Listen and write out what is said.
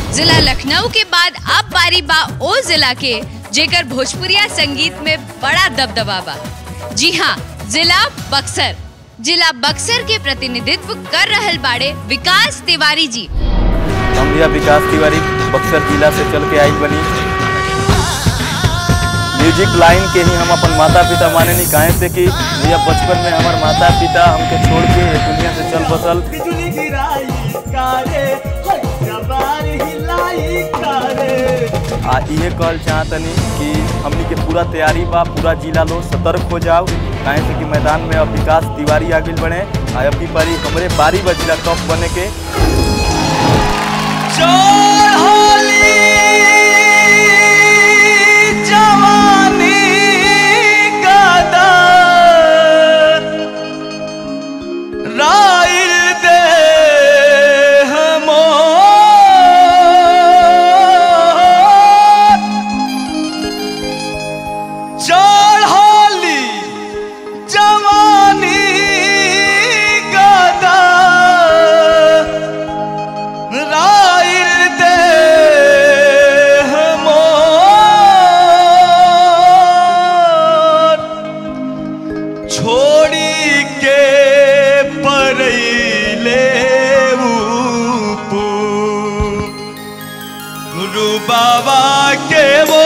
जिला लखनऊ के बाद अब बारी बा ओ जिला के जेकर भोजपुरिया संगीत में बड़ा दबदबा बा जी हाँ जिला बक्सर जिला बक्सर के प्रतिनिधित्व कर रहल बाड़े विकास तिवारी जी हम भैया विकास तिवारी बक्सर जिला से चल के आई बनी म्यूजिक लाइन के ही हम अपन माता पिता माने नहीं काहे से कि भैया बचपन में हमार माता पिता हमके छोड़ के ये दुनिया से चल बसल बिजली गिराई कारे जबार हिलाई कारे आ इहे कहल चाहतनी कि हमनी के पूरा तैयारी बा पूरा जिला लोग सतर्क हो जाओ काहे से कि मैदान में अब विकास तिवारी आगे बढ़े आ अभी बारी हमरे बारी बा जिला टॉप बने के चोर होली जवानी गदा राइल दे हमोर चोर होली जवानी गदा राइल दे हमोर छोड़ी के परैले ऊपू गुरु बाबा के वो